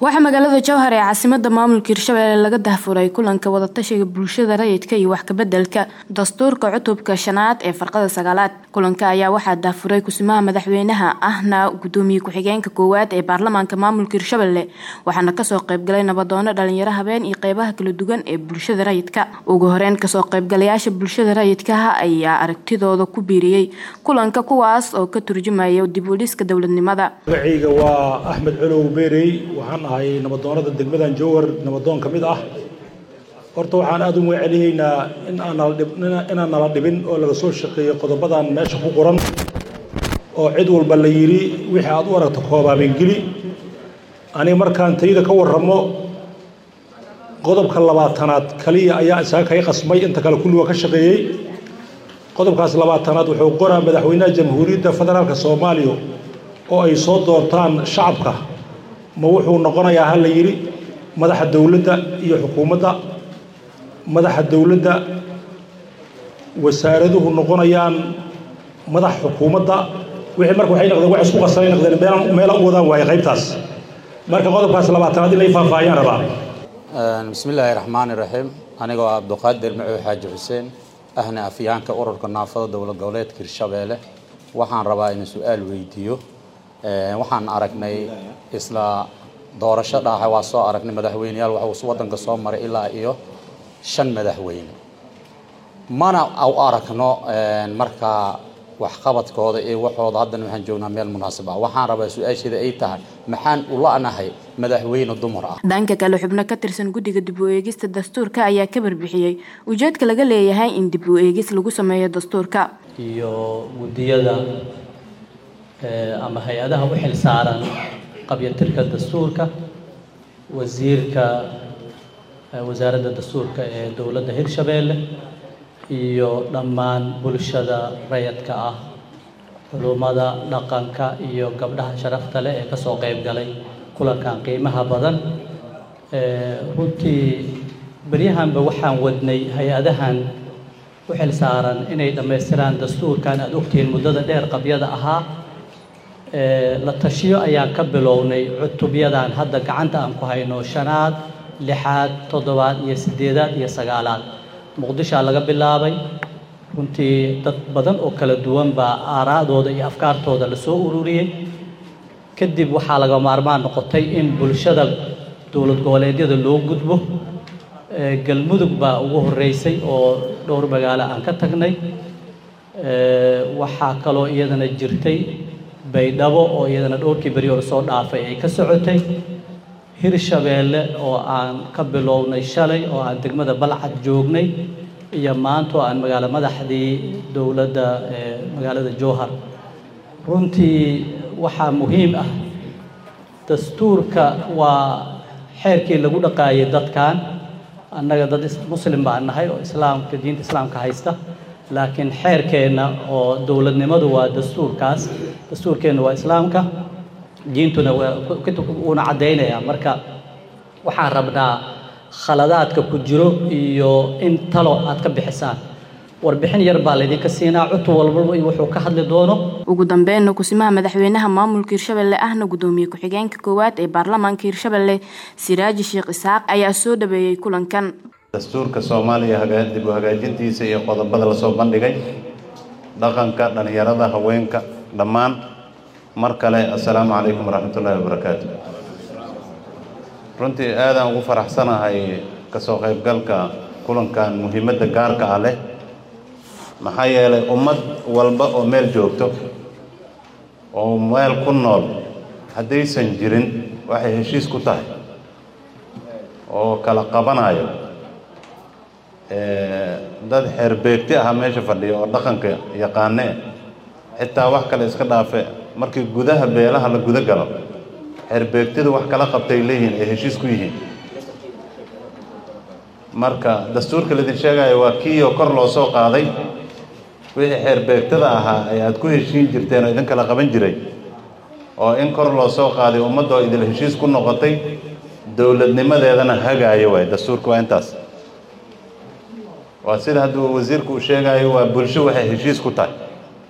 waxaa magaalada jowhar ee caasimada maamulka hirshabelle laga dahfuray kulanka wadatashiga bulshada rayidka iyo wax kabedelka dastuurka cutubka shanaad ee farqada sagaalaad kulanka ayaa waxaa dahfuray kusimaha madaxweynaha ahna gudoomiye ku-xigeenka koowaad ee baarlamaanka maamulka hirshabelle waxaana kasoo qeybgalay nabadoono dhalinyaro habeen iyo qeybaha kala duwan ee bulshada rayidka ugu horeyn kasoo qeybgalayaasha bulshada rayidkaha ayaa aragtidooda ku biiriyey kulanka kuwaas oo ka turjumaya dib u dhiska dowladnimada magacayga waa axmed colow beerey waxaan ahay nabadoonada degmadan jowhar nabadoon ka mid ah horta waxaan aada u magaceliyeynaa in aaninaan nala dhibin oo laga soo shaqeeyo qodobadan meesha ku qoran oo cid walba la yidhi wixii aad u aragto koobaabengeli aniga markaan tayda ka warramo qodobka labaatanaad kaliya ayaa isaga kaga qasmay inta kale kulliga ka shaqeeyey qodobkaas labaatanaad wuxuu qoraa madaxweynaha jamhuuriyadda federaalka soomaaliya oo ay soo doortaan shacabka ma wuxuu noqonayaa ha la yidhi madaxa dowladda iyo xukuumadda madaxa dowladda wasaaraduhu noqonayaan madax xukuumadda wixii marka waxay noqdeen wax isku qasanay noqdeen meelaan meela u wadaan waaye qaybtaas marka qodobkaas labaatanaad in lay faahfaahiyaan rabaa bismi illaahi raxmaani raxiim anigoo ah abduqaadir macuud xaaji xuseen ahna afyaanka ururka naafada dowlad goboleedka hirshabeelle waxaan rabaa inuu su-aal weydiiyo waxaan aragnay isla doorasho dhaaxa waa soo aragnay madaxweyneyaal waxuu waddanka soo maray ilaa iyo shan madaxweyne mana u aragno markaa waxqabadkooda iyo waxooda haddana waxaan joognaa meel munaasib ah waxaan rabaa su-aasheeda ay tahay maxaan u la-nahay madaxweyne dumar ah dhanka kale xubno ka tirsan guddiga dib u eegista dastuurka ayaa ka barbixiyey ujeedka laga leeyahay in dib u eegis lagu sameeyo dastuurka iyo guddiyada ama hay-adaha u xil saaran qabyatirka dastuurka wasiirka wasaaradda dastuurka ee dowladda hirshabeelle iyo dhammaan bulshada rayadka ah culummada dhaqanka iyo gabdhaha sharafta leh ee kasoo qeyb galay kulankan qiimaha badan runtii beryahanba waxaan wadnay hay-adahan u xil saaran inay dhammaystiraan dastuurkan aada ogtihiin muddada dheer qabyada ahaa la tashiyo ayaan ka bilownay cutubyadan hadda gacanta aan ku hayno shanaad lixaad toddobaad iyo siddeedaad iyo sagaalaad muqdishaa laga bilaabay runtii dad badan oo kala duwan baa aaraa'dooda iyo afkaartooda lasoo ururiyey kadib waxaa laga maarmaan noqotay in bulshada dowlad goboleedyada loo gudbo galmudug baa ugu horreysay oo dhowr magaalo aan ka tagnay waxaa kaloo iyadana jirtay baydhabo oo iyadana dhowrkii beri hore soo dhaafay ay ka socotay hirshabeelle oo aan ka bilownay shalay oo aan degmada balcad joognay iyo maanta oo aan magaalo madaxdii dowladda magaalada jowhar runtii waxaa muhiim ah dastuurka waa xeerkii lagu dhaqaayay dadkan annaga dad muslim baan nahay oo islaamka diinta islaamka haysta laakiin xeerkeenna oo dowladnimadu waa dastuurkaas dastuurkeenna waa islaamka diintuna wuuna caddaynayaa marka waxaan rabnaa khaladaadka ku jiro iyo in talo aad ka bixisaan warbixin yar baa laydinka siinaa cutub walbaba iyo wuxuu ka hadli doono ugu dambeynna kusimaha madaxweynaha maamulka hirshabelle ahna gudoomiye ku-xigeenka koowaad ee baarlamaanka hirshabelle siraaji sheekh isxaaq ayaa soo dhaweeyey kulankan dastuurka soomaaliya dib u hagaajintiisa iyo qodobada lasoo bandhigay dhaqanka dhallinyarada haweenka dhammaan mar kale assalaamu calaykum waraxmatullaahi wabarakaatu runtii aadaan ugu faraxsanahay kasoo qaybgalka kulankan muhiimadda gaarka ah leh maxaa yeelay ummad walba oo meel joogto oo meel ku nool haddaysan jirin waxay heshiis ku tahay oo kala qabanayo dad xeerbeegti ah meesha fadhiya oo dhaqanka yaqaanee xitaa wax kale iska dhaafe markii gudaha beelaha la guda galo xeerbeegtidu wax kala qabtay leeyihiin ay heshiis ku yihiin marka dastuurka laidin sheegayo waa kii oo kor loo soo qaaday wixii xeerbeegtada ahaa ay aada ku heshiin jirteen oo idin kala qaban jiray oo in kor loo soo qaaday ummadda oo idil heshiis ku noqotay dowladnimadeedana hagaayo waay dastuurka waa intaas waa sida hadduu wasiirku uu sheegayo waa bulsho waxay heshiis ku tahay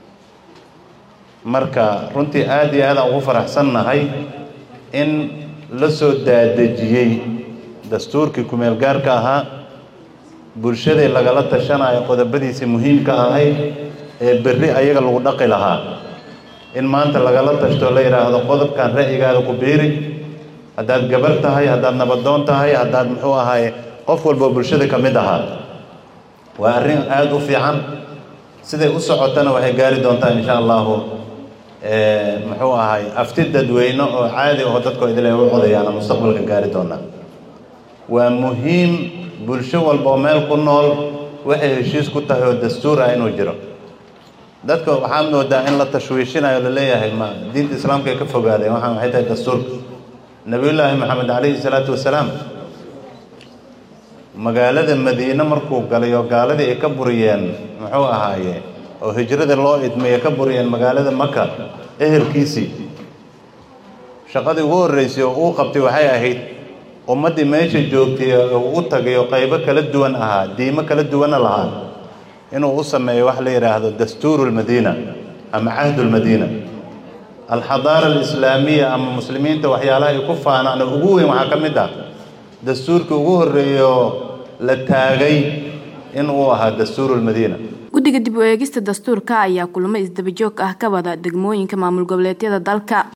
marka runtii aada iyo aadaan ugu faraxsannahay in la soo daadejiyey dastuurkii kumeel gaarka ahaa bulshadii lagala tashanayo qodobadiisii muhiimka ahayd ee berri ayaga lagu dhaqi lahaa in maanta lagala tashto la yidhaahdo qodobkan ra'yigaada ku biiri haddaad gabar tahay haddaad nabadoon tahay haddaad muxuu ahaye qof walboo bulshada ka mid ahaa waa arrin aada u fiican siday u socotana waxay gaari doontaa insha allahu muxuu ahay afti dadweyne oo caadi aho dadkoo idil ay u codayaana mustaqbalka gaari doonaa waa muhiim bulsho walba oo meel ku nool waxay heshiis ku tahay oo dastuur ah inuu jiro dadka waxaa moodaa in la tashwiishinayo laleeyahay ma diinta islaamka ay ka fogaadeen waxaan waxay tahay dastuurka nabiyullaahi maxamed calayhi salaatu wasalaam magaalada madiine markuu galay oo gaaladii ay ka buriyeen muxuu ahaaye oo hijrada loo idmay ay ka buriyeen magaalada maka ehelkiisii shaqadii ugu horreysay oo uu qabtay waxay ahayd ummaddii meesha joogtay oo u tagay oo qaybo kala duwan ahaa diimo kala duwana lahaa inuu u sameeyo wax la yidhaahdo dastuuru lmadiina ama cahdu lmadiina alxadaara alislaamiya ama muslimiinta waxyaalaha ay ku faanaan oo ugu weyn waxaa ka mid ah dastuurkii ugu horreeyo la taagay in uu ahaa dastuuru lmadiina guddiga dib u eegista dastuurka ayaa kulamo isdabajoog ah ka wada degmooyinka maamul goboleedyada dalka